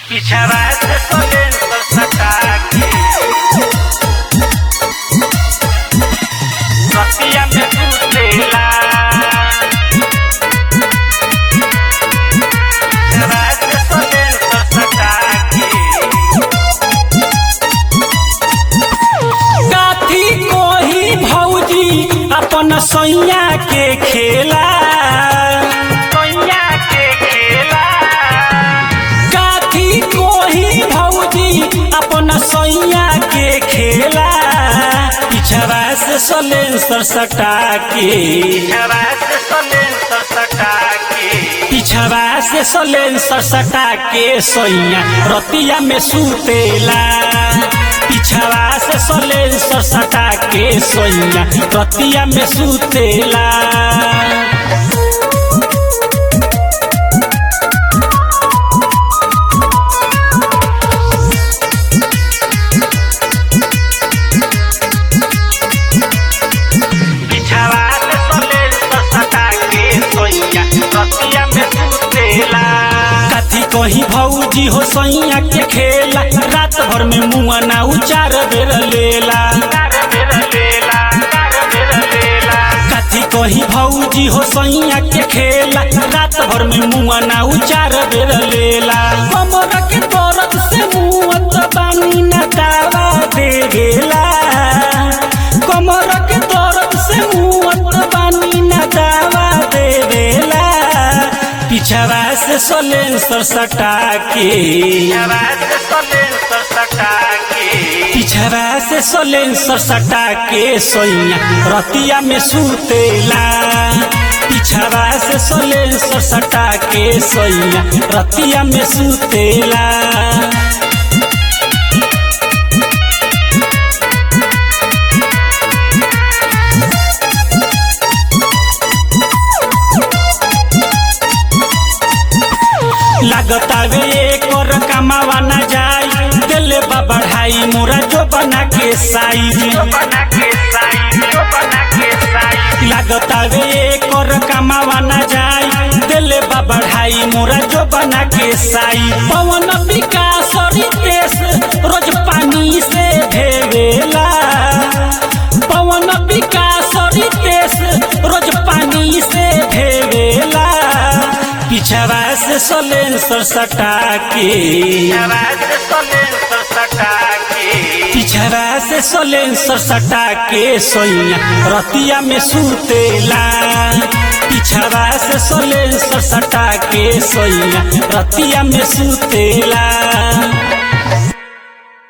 पिछवा से सोलेंसर सटा के रतिया में सुतेला पिछवा से सोलेंसर सटा के काथी कोही भौजी अपन सैया के खेला सोनिया के खेला काथी कोही भौजी अपन सैया के खेला पिछवा से सलेंसर सटा के पिछवा से सोलेंसर सटा के पिछवा से सलेंसर सटा के सैया रतिया में सुतेला पिछवा से सलेंसर सटा के सैया रतिया में सुतेला पिछवा से सोलेंसर सटा के सोनिया रतिया में सुतेला कथी कही भौजी हो सैया के खेला रात भर में मुआ ना उचार बेर लेला कथी कही भौजी हो सैया के खेला रात भर में मुआ ना उचार बेर लेला कमर के दर्द से मुआत बानी ना दावा देवेला कमर के दर्द से मुआत बानी ना दावा देवेला पिछवा से सलेंसर सटा के पिछवा से सलेंसर सटा के सोइया रतिया में सुतेला पिछवा से सलेंसर सटा के सोइया रतिया में सुतेला लागतावे एक और कमावा ना जाई दिले बा बढ़ाई मोरा जो बना के साइज लागतावे एक और कमावा ना जाई दिले बा बढ़ाई मोरा जो बना के साई पवन विकास रितेश रोज पानी से भेवेला पवन विकास रितेश रोज पानी से भेवेला पिछवा से सलेंसर सटा के पिछवा से सलेंसर सटा के सोइया रतिया में सुतेला पिछवा से सलेंसर सटा के सोइया रतिया में सुतेला